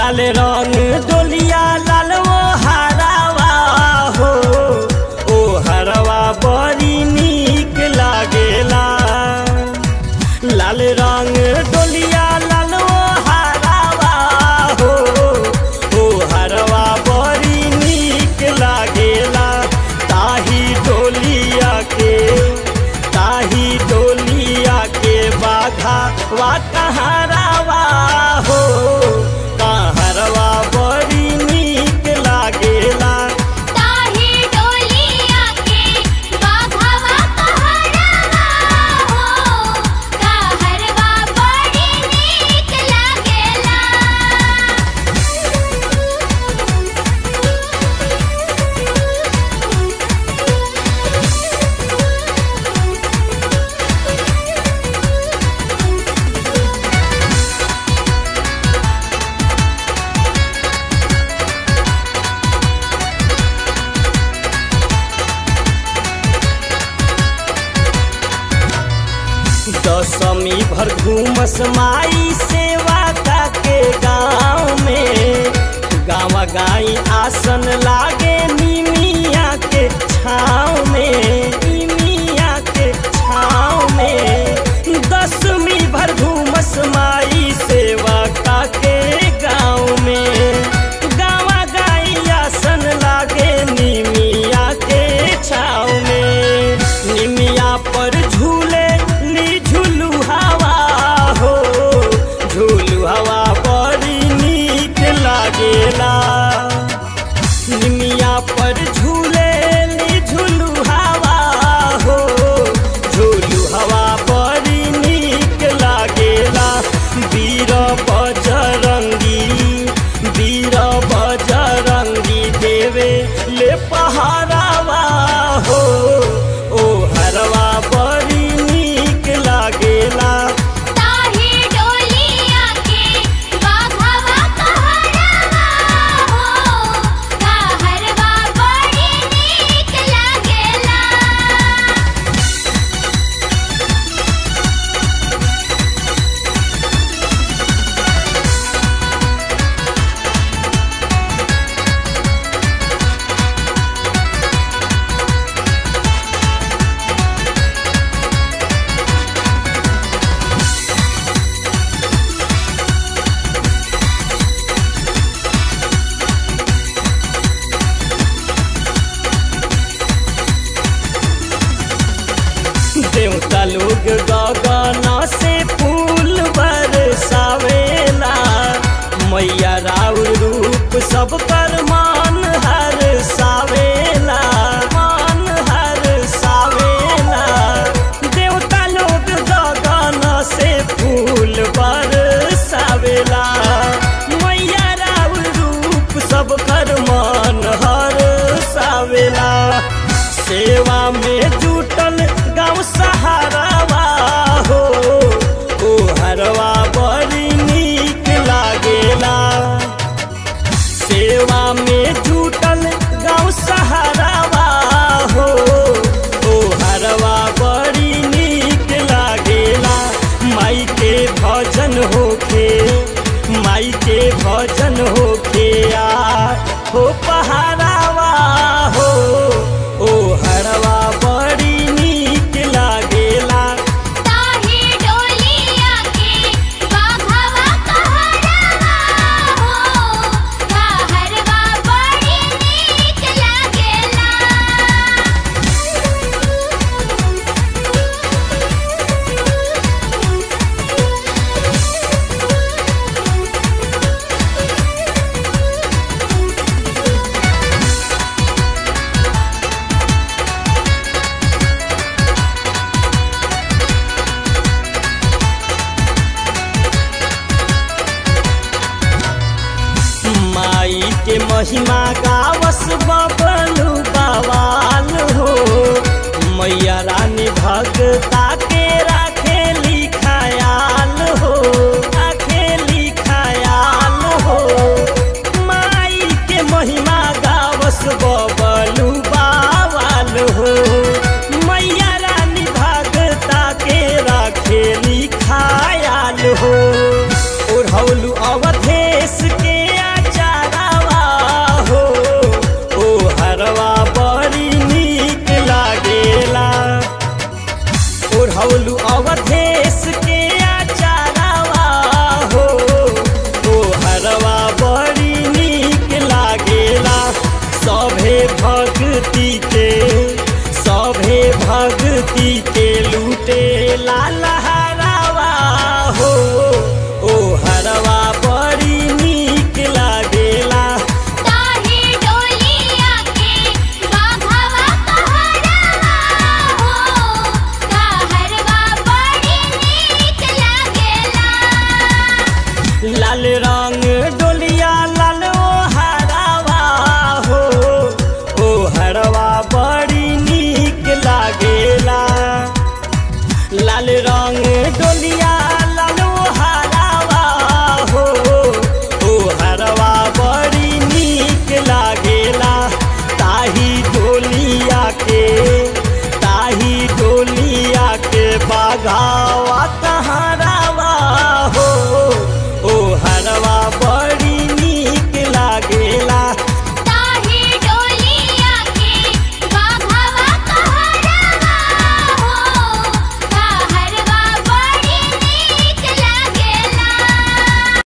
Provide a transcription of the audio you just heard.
लाल रंग डोलिया लाल वो हरावा हो ओ हरवा बड़ी नीक लागेला लाल रंग डोलिया लाल वो हरावा हो ओ हरवा बड़ी नीक लागेला ताही डोलिया के ताही डोलिया के बाघा वा कहारावा हो कहारवा बड़ी नीक लागेला ताही डोलिया के बाघवा कहरवा हो कहरवा बड़ी नीक लागेला दशमी भर घूमस माई सेवा के गाँव में गाँव गाई आसन लागे निमिया के छाँव में निमिया के छाँव में दशमी भर घूमस माई सेवा के गाँव में गाँव गाई आसन लागे निमिया के छाँव में निमिया पर झूले ली झूलू हवा हो झूलू हवा बड़ी नीक लागेला निमिया पर झूले ली झूलू हवा हो झूलू हवा बड़ी नीक लागेला वीर बजरंगी वीर बजरंगी देवे ले पहारावा हो ओ हरवा बड़ी नीक लागेला ताही डोलिया के बाघवा कहरवा हो कहरवा बड़ी नीक लागेला देवता लोग गगना से फूल बरसावेला मैया राउर रूप सब कर मान हर सावेला मान हर सावेला देवता लोग गगना से फूल बरसावेला मैया राउर रूप सब कर मान हर सावेला सेवा में जुटल गाँव सहारावा हो ओ हरवा बड़ी नीक लागेला सेवा में जुटल गाँव सहारावा हो ओ हरवा बड़ी नीक लागेला माई के भजन होखे माई के भजन होखे आ हो पहारावा हो ओ हरवा बड़ी नीक लागेला ताही डोलिया के बाघवा कहरवा हो कहरवा बड़ी नीक लागेला माई के महिमा गावस बबलू बवाल हो मैया रानी भगता के राखेली खयाल हो राखेली खयाल हो माई के महिमा गावस बबलू बावाल हो मैया रानी भगता के राखेली खयाल हो ओढ़ौलू अवधेश के घाट